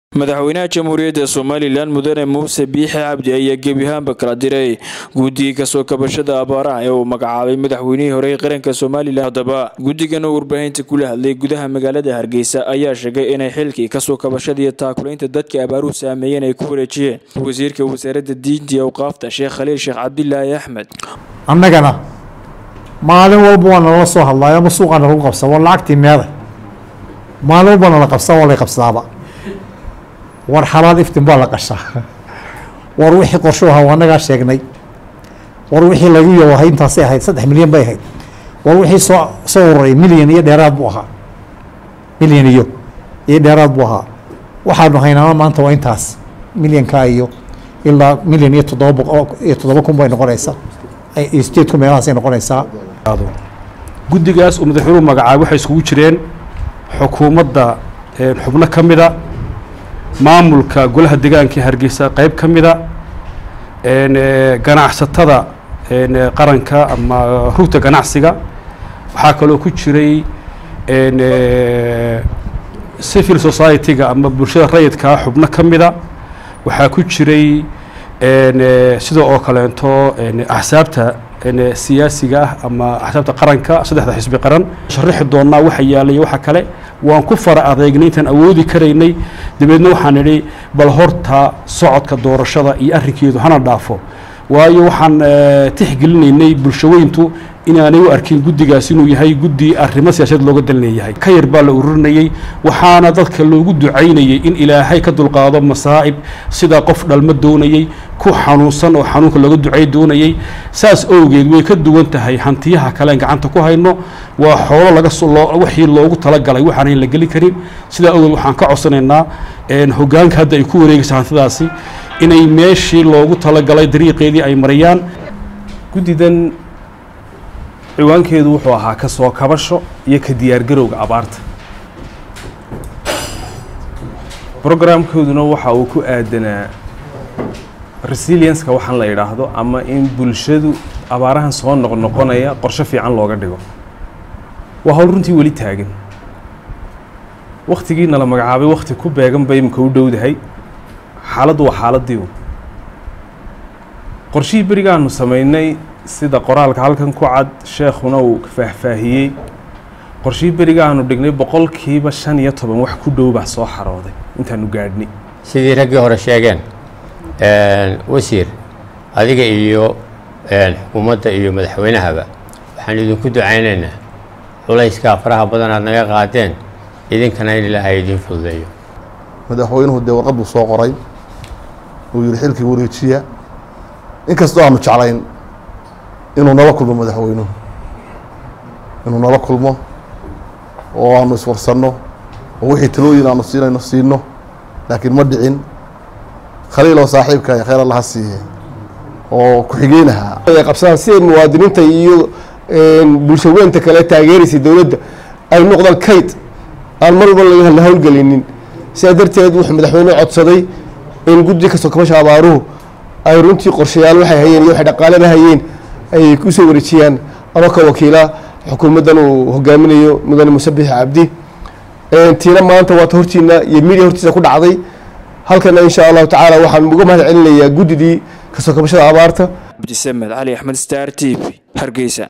madaxweynaha jamhuuriyadda somalilan mudane muuse biixi cabdi ayaa gebi ahaanba kala diray guddiga kasoo kabashada abaaraha ee uu magacaabay madaxweynihii hore ee qaranka somalilan haddaba guddigan oo warbaahinta kula hadlay gudaha magaalada hargeysa ayaa sheegay inay xilkii kasoo kabashada iyo taakulaynta dadka abaaruhu saameeyeen ay ku wareejiyeen wasiirka wasaaradda diinta iyo awqaafta sheekh khaliil sheekh cabdilaahi axmed annagana maalin walba waa nalala soo hadlaayo ama suuqaa nalagu qabsaa waa lacagtii meeday maalin walba nala qabsaa waa lay qabsadaaba war xalaal iftin baa la qashaa war wixii qorsho ahaa waa annagaa sheegnay war wixii lagu yawahay intaasay ahayd saddex milyan bay ahayd war wixii soo soo ururay milyan iyo dheeraad buu ahaa milyan iyo iyo dheeraad buu ahaa waxaanu haynaana maanta waa intaas milyankaa iyo ilaa milyan iyo toddoba boqo iyo toddoba kun bay noqonaysaa iyo sideed kun meelahaasay noqonaysaa guddigaas uu madaxweynuhu magacaabay waxay iskugu jireen xukuumadda xubno ka mida maamulka golaha deegaanka hargeysa qeyb ka mida ganacsatada qaranka ama rugta ganacsiga waxaa kaloo ku jiray civil society-ga ama bulshada rayidkaa xubno ka mida waxaa ku jiray sida oo kaleento axsaabta siyaasiga ah ama axsaabta qaranka saddexda xisbi qaran sharaxi doonaa waxa yaalay waxa kale waan ku fara adeegnay intaan awoodi karaynay dabeedna waxaan idhi bal horta socodka doorashada iyo arrinkeedu hana dhaafo waayo waxaan tixgelinaynay bulshaweyntu inaanay u arkin guddigaas inuu yahay guddi arrimo siyaasadeed looga dalinayahay ka yar baa la ururinayey waxaana dadka loogu ducaynayey in ilaahay ka dulqaado masaa'ib sida qof dhalmo doonayey ku xanuunsan oo xanuunka looga ducay doonayey saas owgeed way ka duwan tahay hantiyaha kalean gacanta ku hayno waa xoolo laga wixii loogu talagalay waxaanayn la geli karin sidaa owgeed waxaan ka codsanaynaa hoggaanka hadda ay ku wareegaysa hantidaasi inay meeshii loogu talagalay dariiqeedii ay marayaan guddidan ciwaankeedu wuxuu ahaa ka soo kabasho iyo ka diyaargarowga abaarta brograamkooduna waxa uu ku aadanaa resilienska waxaan la idhaahdo ama in bulshadu abaarahan soo noqnoqonaya qorshe fiican looga dhigo waa hawl runtii weli taagan waktigii nala magacaabay wakti ku beegan bay imika u dhowdahay xaaladdu waa xaaladdiiu qorshihii berigaanu samaynay sida qoraalka halkan ku cad sheekhuna uu faahfaahiyey qorshihii berigaanu dhignay boqolkiiba shan iyo toban wax ku dhow baa soo xarooday intaanu gaadhnay sidii raggii hore sheegeen wasiir adiga iyo xukuumadda iyo madaxweynahaba waxaan idinku ducaynaynaa culayska faraha badan aad naga qaadeen idinkana in ilaahay idiin fududeeyo madaxweynuhu dee warqad buu soo qoray uu yihi xilkii wareejiya inkastoo aanu jeclayn inuu nala kulmo madaxweynuhu inuu nala kulmo oo aanu iswarsanno oo wixii talooyin aanu siinayno siino laakiin ma dhicin khaliil oo saaxiibka ay khayr allaha siiye oo ku-xigeynaha qabsadaan siday muwaadiniinta iyo bulshaweynta kale taageeraysa dowladda ay noqdaan kayd aan mar walba la howlgelinin sidaa darteed wuxuu madaxweynuhu codsaday in guddi kastoo kabasha abaaruhu ay runtii qorshayaal waxay hayeen iyo waxay dhaqaalada hayeen ay kusoo wareejiyaan anoo ka wakiila xukuumaddan uu hogaaminayo mudane musabix cabdi tiina maanta waata hortiina iyo midia hortiisa ku dhacday halkana insha allahu tacaala waxaan uga mahad celinayaa guddidii kasoo kabashada abaarta cabdisamed cali axmed star t v hargeysa